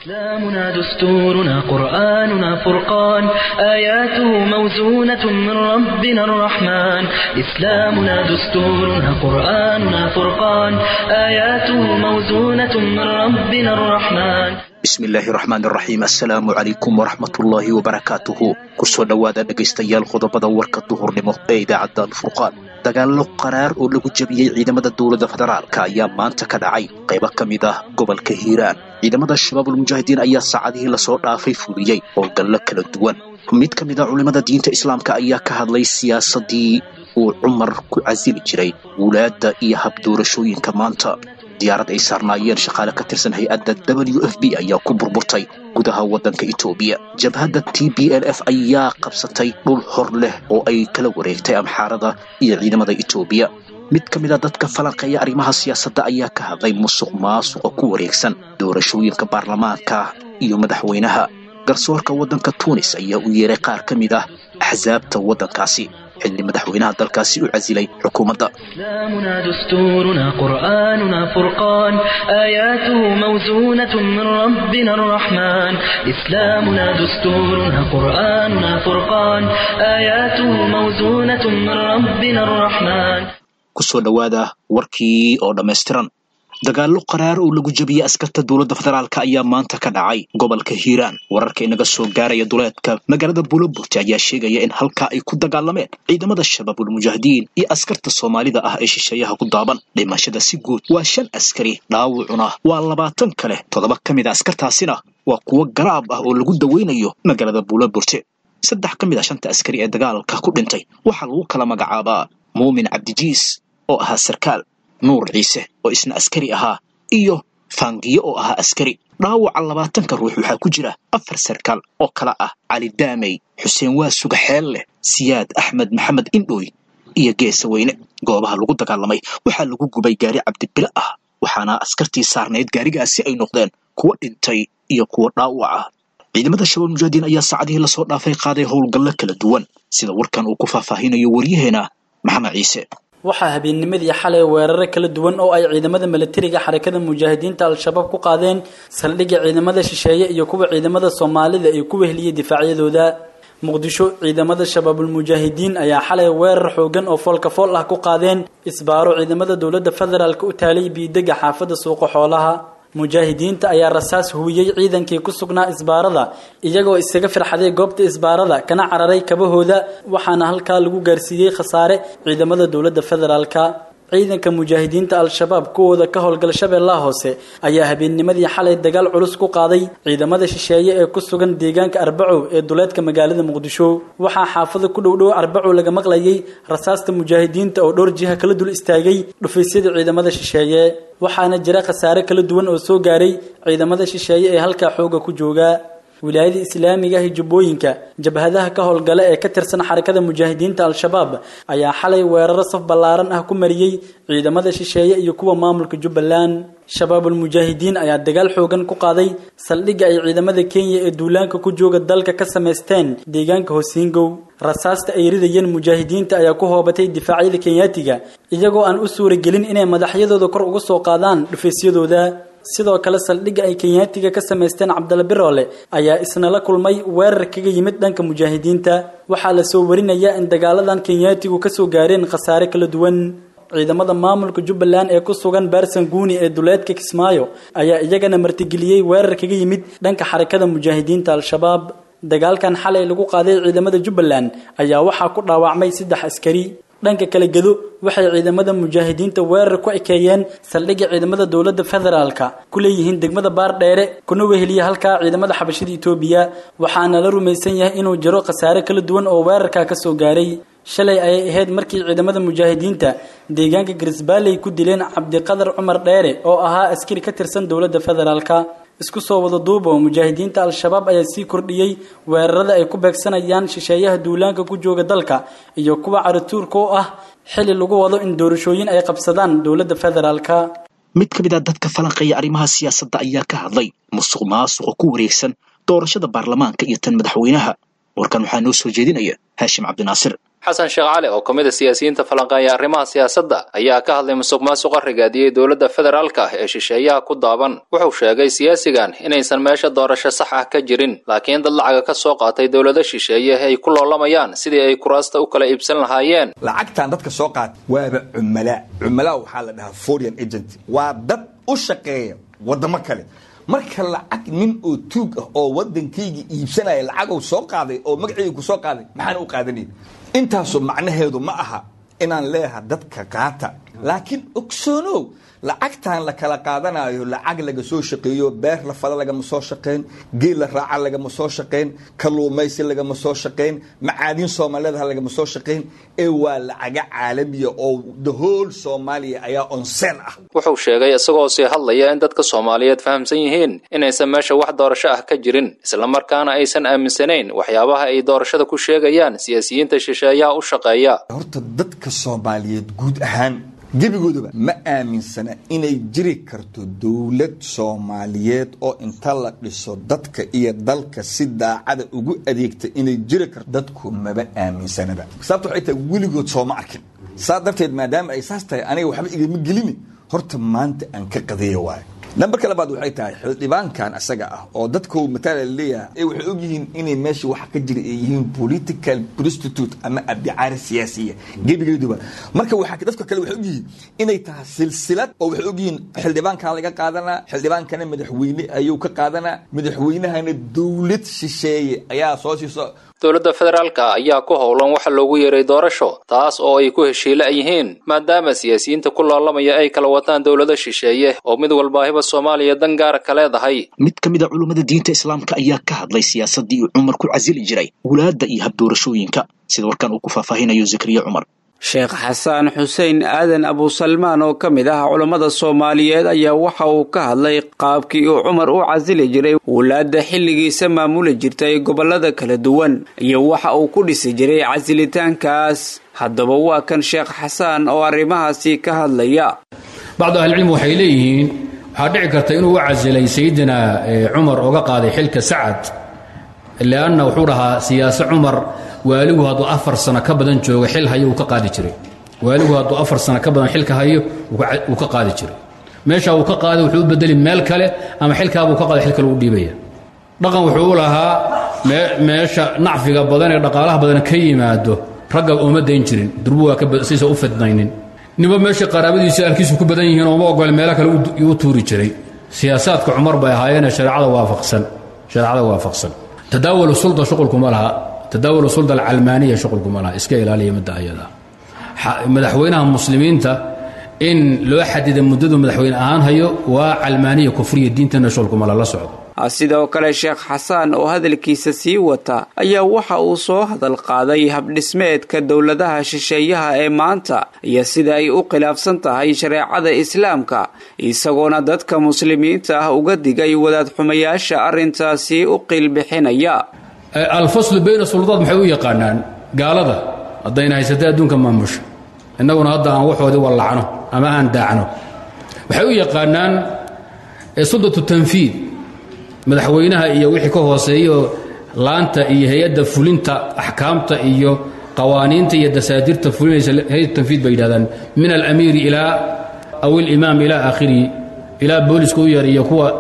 إسلامنا دستورنا قرآننا فرقان آياته موزونة من ربنا الرحمن إسلامنا دستورنا قرآننا فرقان آياته موزونة من ربنا الرحمن bismi illaahi raxmaan raxiim assalaamu calaykum waraxmatullaahi wabarakaatuhu kusoo dhowaada dhegaystayaal qodobada warka duhurnimo ee idaacadda alfurqaan dagaallo qaraar oo lagu jebiyey ciidamada dowladda federaalka ayaa maanta ka dhacay qaybo ka mid ah gobolka hiiraan ciidamada shabaabulmujaahidiin ayaa saacadihii lasoo dhaafay fuliyey howlgallo kala duwan mid ka mid a culimmada diinta islaamka ayaa ka hadlay siyaasaddii uu cumar ku casili jiray wulaadda iyo habdoorashooyinka maanta diyaarad ay saarnaayeen shaqaale ka tirsan hay-adda w f b ayaa ku burburtay gudaha waddanka etoobiya jabhadda t b l f ayaa qabsatay dhul hor leh oo ay kala wareegtay amxaarada iyo ciidamada etoobiya mid ka mid a dadka falanqeeya arrimaha siyaasadda ayaa ka hadlay musuq maasuqa ku wareegsan doorashooyinka baarlamaanka iyo madaxweynaha garsoorka waddanka tuunis ayaa u yeeray qaar ka mid ah axsaabta waddankaasi xilli madaxweynaha dalkaasi u casilay xukuumadda إسلامنا دستورنا قرآننا فرقان آياته موزونة من ربنا الرحمن إسلامنا دستورنا قرآننا فرقان آياته موزونة من ربنا الرحمن kusoo dhowaada warkii oo dhammaystiran dagaallo qaraar oo lagu jebiyey askarta dowladda federaalk ayaa maanta ka dhacay gobolka hiiraan wararka inaga soo gaaraya duleedka magaalada buloburti ayaa sheegaya in halkaa ay ku dagaalameen ciidamada shabaabulmujaahidiin iyo askarta soomaalida ah ee shisheeyaha ku daaban dhimashada si guud waa shan askari dhaawucuna waa labaatan kale toddoba ka mid a askartaasina waa kuwo garaab ah oo lagu daweynayo magaalada buloburti saddex ka mid a shanta askari ee dagaalka ku dhintay waxaa lagu kala magacaabaa muumin cabdijiis oo ahaa sarkaal nuur ciise oo isna askari ahaa iyo faangiyo oo ahaa askari dhaawaca labaatanka ruux waxaa ku jira afar sarkaal oo kala ah cali daamey xuseen waasuga xeel leh siyaad axmed maxamed indhooy iyo geesa weyne goobaha lagu dagaalamay waxaa lagu gubay gaari cabdibile ah waxaana askartii saarnayd gaarigaasi ay noqdeen kuwo dhintay iyo kuwo dhaawac ah ciidamada shabaab mujaahidiin ayaa saacadihii lasoo dhaafay qaaday howlgallo kala duwan sida warkan uu ku faahfaahinayo waryaheena maxamed ciise waxaa habeennimadii xalay weeraro kala duwan oo ay ciidamada milatariga xarakada mujaahidiinta al-shabaab ku qaadeen saldhigga ciidamada shisheeye iyo kuwa ciidamada soomaalida ay ku weheliyey difaacyadooda muqdisho ciidamada shabaabulmujaahidiin ayaa xalay weerar xoogan oo foolka fool ah ku qaadeen isbaaro ciidamada dowladda federaalk u taalay biidega xaafadda suuqa xoolaha mujaahidiinta ayaa rasaas huwiyey ciidankii ku sugnaa isbaarada iyagoo isaga firxaday goobta isbaarada kana cararay kabahooda waxaana halkaa lagu gaarsiiyey khasaare ciidamada dowladda federaalka ciidanka mujaahidiinta al-shabaab kuwooda ka howlgal shabeellaha hoose ayaa habeennimadii xalay dagaal culus ku qaaday ciidamada shisheeye ee ku sugan deegaanka arbacow ee duleedka magaalada muqdisho waxaa xaafada ku dhowdhow arbacow laga maqlayay rasaasta mujaahidiinta oo dhowr jiha kala dul istaagay dhufaysyada ciidamada shisheeye waxaana jira khasaare kala duwan oo soo gaaray ciidamada shisheeye ee halkaa xooga ku jooga wilaayada islaamiga ah jubbooyinka jabhadaha ka howlgala ee ka tirsan xarakada mujaahidiinta al-shabaab ayaa xalay weeraro saf ballaaran ah ku mariyey ciidamada shisheeye iyo kuwa maamulka jubbaland shabaabulmujaahidiin ayaa dagaal xoogan ku qaaday saldhigga ay ciidamada kenya ee duulaanka ku jooga dalka ka samaysteen deegaanka hosiingow rasaasta ay ridayeen mujaahidiinta ayaa ku hoobatay difaacyada kenyaatiga iyagoo aan u suuragelin inay madaxyadooda kor uga soo qaadaan dhufaysyadooda sidoo kale saldhigga ay kenyaatiga ka samaysteen cabdalla biroole ayaa isna la kulmay weerar kaga yimid dhanka mujaahidiinta waxaa lasoo warinayaa in dagaaladan kenyaatigu kasoo gaareen khasaare kala duwan ciidamada maamulka jubbaland ee ku sugan baarsan guuni ee duleedka kismaayo ayaa iyagana martigeliyey weerar kaga yimid dhanka xarakada mujaahidiinta al-shabaab dagaalkan xalay lagu qaaday ciidamada jubbaland ayaa waxaa ku dhaawacmay saddex askari dhanka kale gedo waxay ciidamada mujaahidiinta weerar ku ekeeyeen saldhigga ciidamada dowladda federaalka ku leeyihiin degmada baardheere kuna weheliya halkaa ciidamada xabashida etoobiya waxaana la rumaysan yahay inuu jiro khasaare kala duwan oo weerarkaa ka soo gaaray shalay ayay ahayd markii ciidamada mujaahidiinta deegaanka garisbaalley ku dileen cabdiqadar cumar dheere oo ahaa askari ka tirsan dowladda federaalka isku soo wada duuba oo mujaahidiinta al-shabaab ayaa sii kordhiyey weerarada ay ku beegsanayaan shisheeyaha duulaanka ku jooga dalka iyo kuwa carituurka u ah xili lagu wado in doorashooyin ay qabsadaan dowladda federaalka mid ka mid a dadka falanqeeya arrimaha siyaasadda ayaa ka hadlay musuq maasuqa ku wareegsan doorashada baarlamaanka iyo tan madaxweynaha warkan waxaa noo soo jeedinaya haashim cabdinaasir xasan sheekh cali oo ka mid a siyaasiyiinta falanqeeya arrimaha siyaasadda ayaa ka hadlay musuq maasuqa rigaadiyey dowladda federaalka ah ee shisheeyaha ku daaban wuxuu sheegay siyaasigan inaysan meesha doorasho sax ah ka jirin laakiin dad lacaga ka soo qaatay dowlado shisheeye ay ku loolamayaan sidii ay kuraasta u kala iibsan lahaayeen lacagtan dadka soo qaata waaba cumalaa cumalaa waxaa la dhahaa foreign agent waa dad u shaqeeya wadamo kale marka lacag nin oo tuug ah oo wadankayga iibsanaya lacagou soo qaaday oo magacayga ku soo qaaday maxaan u qaadanaya intaasu macnaheedu ma aha inaan leeyaha dadka qaata laakiin ogsoonow lacagtan la kala qaadanayo lacag laga soo shaqeeyo beer la fala lagama soo shaqeyn geel la raaca lagama soo shaqeyn kalluumaysi lagama soo shaqeyn macaadin soomaaliyeedha lagama soo shaqeyn ee waa lacaga caalamiya oo the whole soomaaliya ayaa onseen ah wuxuu sheegay isagoo sii hadlaya in dadka soomaaliyeed fahamsan yihiin inaysan meesha wax doorasho ah ka jirin islamarkaana aysan aaminsanayn waxyaabaha ay doorashada ku sheegayaan siyaasiyiinta shisheeyaha u shaqeeya horta dadka soomaaliyeed guud ahaan gebigoodaba ma aaminsana inay jiri karto dowlad soomaaliyeed oo inta la dhiso dadka iyo dalka si daacada ugu adeegta inay jiri karto dadku maba aaminsanaba sababta waxay tahay weligood sooma arkin saa darteed maadaama ay saas tahay aniga waxba igama gelini horta maanta aan ka qadeeya waayo nambarka labaad waxay tahay xildhibaankan asaga ah oo dadku mataala leeyahay waxay ogyihiin inay meesha waxa ka jira ay yihiin political prostitute ama abdicaari siyaasiya gebigeeduba marka waxaa dadka kale waxay ogyihiin inay tahay silsilad oo waxay ogyihiin xildhibaankan laga qaadanaa xildhibaankana madaxweyne ayuu ka qaadanaa madaxweynahana dowlad shisheeye ayaa soo siiso dowladda federaalka ayaa ku howlan waxa loogu yeeray doorasho taas oo ay ku heshiila yihiin maadaama siyaasiyiinta ku loolamaya ay kala wataan dowlado shisheeye oo mid walbaahiba soomaaliya dan gaara ka leedahay mid ka mid a culummada diinta islaamka ayaa ka hadlay siyaasaddii uu cumar ku casili jiray wulaadda iyo habdoorashooyinka sida warkan uu ku faahfaahinayo zakariya cumar sheekh xasaan xuseen aadan abusalmaan oo ka mid ah culammada soomaaliyeed ayaa waxa uu ka hadlay qaabkii uu cumar u casili jiray wulaadda xilligiisa maamuli jirtay gobollada kala duwan iyo waxa uu ku dhisi jiray casilitaankaas haddaba waa kan sheekh xasaan oo arrimahaasi ka hadlaya bacdu ahlicilmi waxay leeyihiin waxaa dhici karta inuu u casilay sayidina cumar oga qaaday xilka sacad lianna wuxuu dhahaa siyaase cumar waaligu hadduu afar sano ka badan joogo xil hayo uu ka qaadi jiray waaligu hadduu afar sano ka badan xilka hayo uu ka qaadi jiray meesha uu ka qaaday wuxuu u bedeli meel kale ama xilkaabuu ka qaaday xil kale u dhiibaya dhaqan wuxuu u lahaa meesha nacfiga badan ee dhaqaalaha badan ka yimaado ragga ooma dayn jirin durbu waa siisa u fidnaynin ninba meesha qaraabadiisa alkiisu ku badan yihiin ooma ogole meelo kale u tuuri jiray siyaasaadka cumar bay ahaayeen shareecada waafaqsan shareecada waafaqsan tadaawul sulda shuqulkuma laha tadaawul sulda alcalmaaniya shuqulkuma laha iska ilaaliya midda ayada madaxweynaha muslimiinta in loo xadida muddadu madaxweyne ahaan hayo waa calmaaniya kufriya diintana shuqulkuma la la socdo sidoo kale sheekh xasaan oo hadalkiisa sii wata ayaa waxa uu soo hadal qaaday habdhismeedka dowladaha shisheeyaha ee maanta iyo sida ay u khilaafsan tahay shareecada islaamka isagoona dadka muslimiinta ah uga digay wadaad xumayaasha arrintaasi u qiilbixinaya alfaslu bayna suldaad maxay u yaqaanaan gaalada haddayna haysatay adduunka maamusha innaguna hadda aan waxoodii wallacno ama aan daacno waxay u yaqaanaan suldatu tanfiid madaxweynaha iyo wixii ka hooseeyo laanta iyo hay-adda fulinta axkaamta iyo qawaaniinta iyo dasaadirta fulinaysa hay-ad tanfiid bay yidhahdaan min alamiiri ilaa aw ilimaam ilaa aakhirihi ilaa booliska u yar iyo kuwa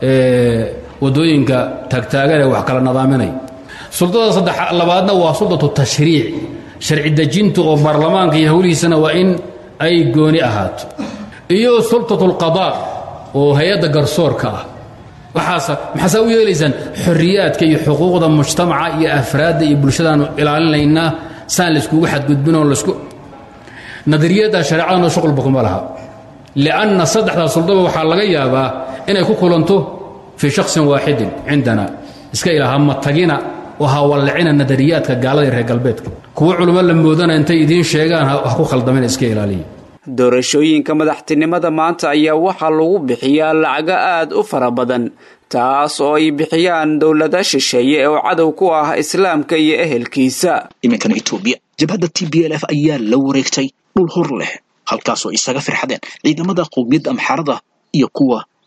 wadooyinka taagtaaganee wax kala nadaaminay suldada saddex labaadna waa suldatu tashriic sharci dejinta oo baarlamaanka iyo howlihiisana waa in ay gooni ahaato iyo sultatu lqadaa oo hay-adda garsoorka ah waxaasa maxaasaa u yeelaysaan xorriyaadka iyo xuquuqda mujtamaca iyo afraadda iyo bulshadaanu ilaalinaynaa saan layskugu xadgudbinoo lasku nadariyadda shareecadana shuqulba kuma laha lianna saddexdaa suldaba waxaa laga yaabaa inay ku kulanto fii shaksin waaxidin cindana iska ilaaha matagina oo hawallicina nadariyaadka gaalada reer galbeedka kuwo culummo la moodana intay idiin sheegaan ha ku khaldamina iska ilaaliya doorashooyinka madaxtinimada maanta ayaa waxaa lagu bixiyaa lacago aad u fara badan taas oo ay bixiyaan dowlada shisheeye oo cadow ku ah islaamka iyo ehelkiisa iminkana etoobiya jabhadda t b l f ayaa la wareegtay dhul hor leh halkaasoo isaga firxadeen ciidamada qowmiyadda amxaarada iyo kuwa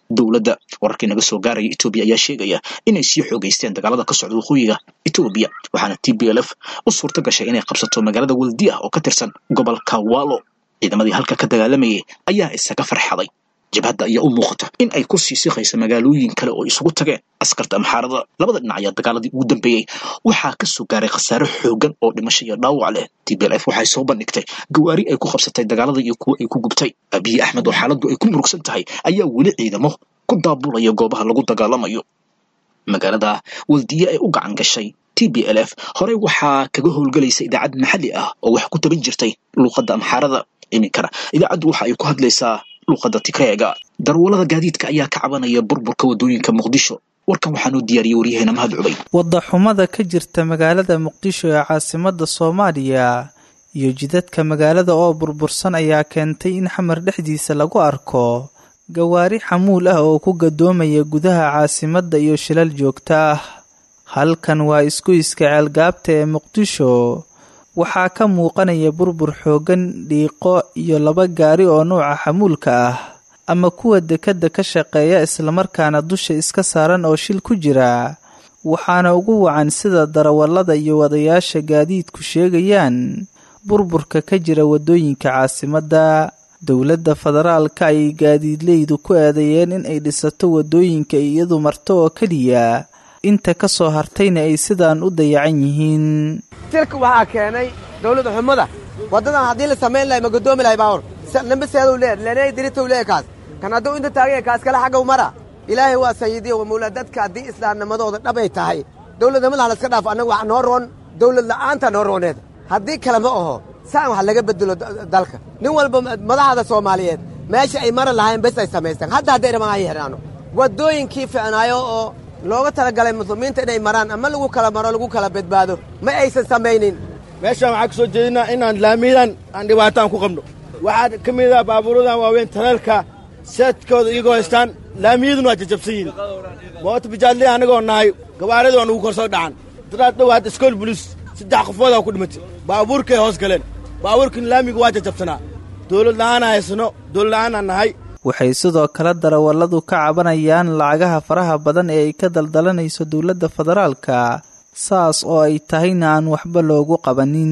dowladda wararkii naga soo gaaraya etoobiya ayaa sheegaya inay sii xoogeysteen dagaalada ka socda waqooyiga etoobiya waxaana t b l f u suurta gashay inay qabsato magaalada waldiya oo ka tirsan gobolka walo ciidamadii halka ka dagaalamayay ayaa isaga farxaday jabhadda ayaa u muuqata in ay ku sii siqaysa magaalooyin kale oo isugu tageen askarta amxaarada labada dhinac ayaa dagaaladii ugu dambeeyey waxaa ka soo gaaray khasaare xoogan oo dhimasho iyo dhaawac leh t b l f waxay soo bandhigtay gawaari ay ku qabsatay dagaalada iyo kuwo ay ku gubtay abiyi axmed oo xaaladdu ay ku murugsan tahay ayaa weli ciidamo ku daabulaya goobaha lagu dagaalamayo magaalada waldiye ay u gacan gashay t b l f horey waxaa kaga howlgelaysa idaacad maxalli ah oo wax ku taban jirtay luuqadda amxaarada iminkana idaacaddu waxa ay ku hadlaysaa luuqadda tigreega darwallada gaadiidka ayaa ka cabanaya burburka waddooyinka muqdisho warkan waxaanuu diyaariyey waryaheena mahad cubay waddaxumada ka jirta magaalada muqdisho ee caasimadda soomaaliya iyo jidadka magaalada oo burbursan ayaa keentay in xamar dhexdiisa lagu arko gawaari xamuul ah oo ku gadoomaya gudaha caasimadda iyo shilal joogto ah halkan waa isgoyska ceelgaabta ee muqdisho waxaa ka muuqanaya burbur xooggan dhiiqo iyo laba gaari oo nuuca xamuulka ah ama kuwa dekadda ka shaqeeya islamarkaana dusha iska saaran oo shil ku jira waxaana ugu wacan sida darawallada iyo wadayaasha gaadiidku sheegayaan burburka ka jira waddooyinka caasimadda dowladda federaalka ayay gaadiidleydu ku eedeeyeen in ay dhisato waddooyinka iyadu marto oo keliya inta ka soo hartayna ay sidaan u dayacan yihiin tilka waxaa keenay dawladda xumada waddadan haddii la samayn lahay ma godoomi lahay baawar nambaseeduu leeyahay lenay diritow leeyahay kaas kan hadduu inta taaganya kaas kale xagga u mara ilaahay waa sayidiyo wamawlaa dadka haddii islaamnimadooda dhabay tahay dawladnimadaha laska dhaafo annaga wax noo roon dawlad la'aanta noo rooneed haddii kale ma aho saan wax laga bedelo dalka nin walba madaxda soomaaliyeed meesha ay mara lahayn bes ay samaystaan hadda hadday rabaan ay xidhaano waddooyinkii ficnaayo oo looga talagalay muslimiinta inay maraan ama lagu kala maro lagu kala badbaado ma aysan samaynin meeshaan waxaan ka soo jeedinaa inaan laamiyadan aan dhibaataan ku qabno waxaa ka mid ah baabuuradan waaweyn taleelka seedkooda iyagoo haystaan laamiyaduna waa jajabsan yihin moota bijaadley annagoo nahay gawaarida waa nugu kor soo dhacan dadaad dhow hadda iskool bulis saddex qofoodaa ku dhimatay baabuurkay hoos galeen baabuurkan laamiga waa jajabsanaa dawlad la'aana haysano dawlad la'aanaan nahay waxay sidoo kale darawalladu ka cabanayaan lacagaha faraha badan ee ay ka daldalanayso dowladda federaalka saas oo ay tahayna aan waxba loogu qabanin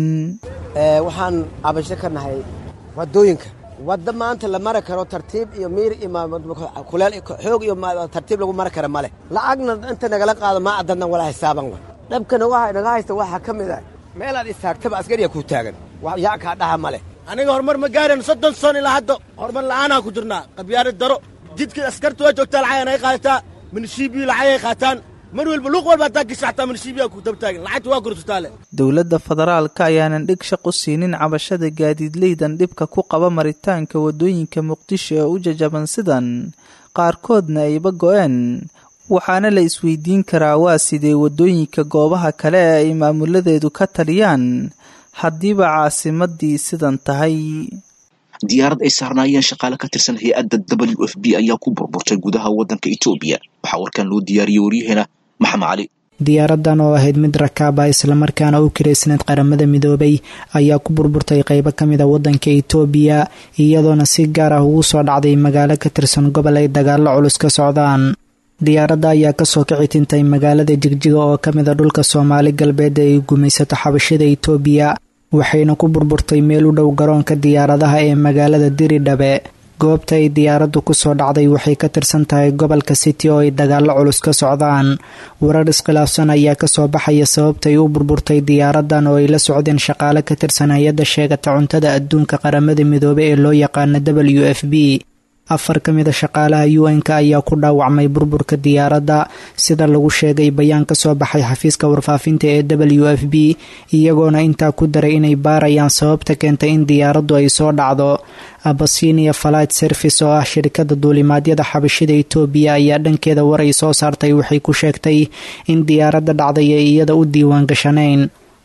waxaan cabasho ka nahay waddooyinka wadda maanta la mari karo tartiib iyo miir iyo kuleel xoog iyo tartiib lagu mari kara ma leh lacagna inta nagala qaado maa adadna walaa xisaaban wa dhabkana waxa naga haysta waxaa ka mid ah meelaad istaagtaba askariya kuu taagan yaa kaa dhaha ma leh aniga horumar ma gaareen soddon son ilaa hadda horumar la'aanaan ku jirnaa qabyaari daro jidka askarta waa joogtaa lacag ay qaadataa minishiibiyu lacag ay qaataan mar walba luuq walba haddaa gasha xataa minishiibiyaa ku dabtaagan lacagta waa gursutaa dowladda federaalka ayaanan dhig shaq u siinin cabashada gaadiidleydan dhibka ku qaba maritaanka waddooyinka muqdisho ee u jajaban sidan qaarkoodna ayba go'een waxaana la isweydiin karaa waa sidee waddooyinka goobaha kale ee ay maamuladeedu ka taliyaan haddiiba caasimadii sidan tahay diyaarad ay saarnaayeen shaqaale ka tirsan hay-adda w f b ayaa ku burburtay gudaha waddanka etoobiya waxaa warkan loo diyaariyey waryaheena maxamed cali diyaaradan oo ahayd mid rakaaba islamarkaana u kiraysneed qaramada midoobay ayaa ku burburtay qeybo kamid a wadanka itoobiya iyadoona si gaar ah ugu soo dhacday magaalo ka tirsan gobol ay dagaalo culus ka socdaan diyaaradda ayaa kasoo kici tintay magaalada jigjiga oo kamid a dhulka soomaali galbeed ee ay gumaysato xabashada itoobiya waxayna ku burburtay meel u dhow garoonka diyaaradaha ee magaalada diridhabe goobta ay diyaaraddu kusoo dhacday waxay ka tirsan tahay gobolka city oo ay dagaalo culus ka socdaan warar iskhilaafsan ayaa kasoo baxaya sababtay u burburtay diyaaradan oo ay la socdeen shaqaale ka tirsan hay-adda sheegata cuntada adduunka qaramada midoobe ee loo yaqaana w f b afar ka mid a shaqaalaha u n-ka ayaa ku dhaawacmay burburka diyaaradda sida lagu sheegay bayaan ka soo baxay xafiiska warfaafinta ee w f b iyagoona intaa ku daray inay baarayaan sababta keentay in diyaaraddu ay soo dhacdo abasinia flight service oo ah shirkada duulimaadyada xabashida itoobiya ayaa dhankeeda war ay soo saartay waxay ku sheegtay in diyaaradda dhacday ay iyada u diiwaan gashanayn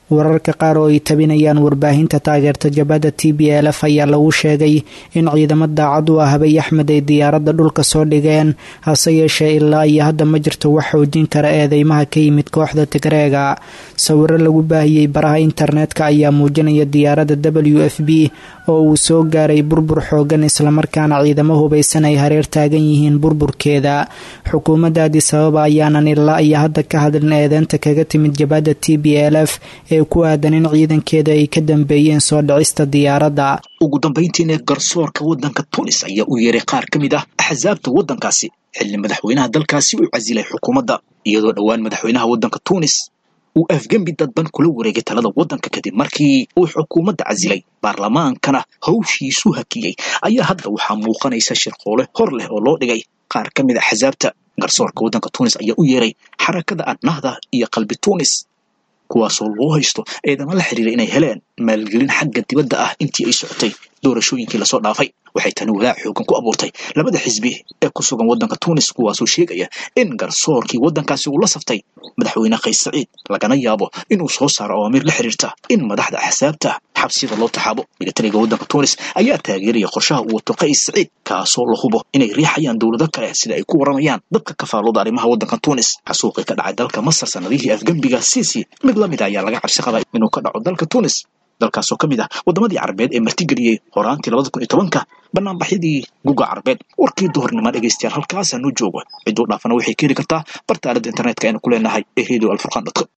wararka qaar oo ay tabinayaan warbaahinta taageerta jabhadda t b l f ayaa lagu sheegay in ciidamo daacad u ah abiy axmed ay diyaaradda dhulka soo dhigeen hase yeeshee ilaa iyo hadda ma jirto wax xoojin kara eedeymaha ka yimid kooxda tigreega sawiro lagu baahiyey baraha internetka ayaa muujinaya diyaaradda w f b oo uu soo gaaray burbur xoogan islamarkaana ciidamo hubaysan ay hareer taagan yihiin burburkeeda xukuumadda adis ababa ayaanan ilaa iyo hadda ka hadlin eedeynta kaga timid jabhadda t b l f ee ku aadan in ciidankeeda ay ka dambeeyeen soo dhicista diyaaradda ugu dambayntiina garsoorka waddanka tunis ayaa u yeeray qaar ka mid ah axsaabta waddankaasi xilli madaxweynaha dalkaasi uu casilay xukuumadda iyadoo dhowaan madaxweynaha waddanka tunis uu afgembi dadban kula wareegay talada waddanka kadib markii uu xukuumadda casilay baarlamaankana hawshiisu hakiyey ayaa hadda waxaa muuqanaysa shirqoole hor leh oo loo dhigay qaar ka mid a axsaabta garsoorka waddanka tunis ayaa u yeeray xarakada annahda iyo qalbi tunis kuwaasoo loo haysto eedama la xiriira inay heleen maalgelin xagga dibadda ah intii ay socotay doorashooyinkii lasoo dhaafay waxay tani walaac xoogan ku abuurtay labada xisbi ee ku sugan waddanka tunis kuwaasoo sheegaya in garsoorkii waddankaasi uu la saftay madaxweyne kays saciid lagana yaabo inuu soo saaro awaamiir la xiriirta in madaxda axsaabta xabsiyada loo taxaabo milatariga waddanka tunis ayaa taageeraya qorshaha uu wato kays saciid kaasoo la hubo inay riixayaan dowlado kale sida ay ku waramayaan dadka kafaalooda arrimaha waddanka tunis xasuuqii ka dhacay dalka masar sanadihii afgembiga siisi mid la mid a ayaa laga cabsi qabay inuu ka dhaco dalka tunis dalkaasoo ka mid ah waddamadii carabeed ee martigeliyey horaantii labada kun iyo tobanka banaanbaxyadii guga carabeed warkii duhurnimo dhegaystayaal halkaasaa noo joogo cidduu dhaafana waxay ka heli kartaa barta aaladda internetka aynu ku leenahay ee radio alfurqan dotcom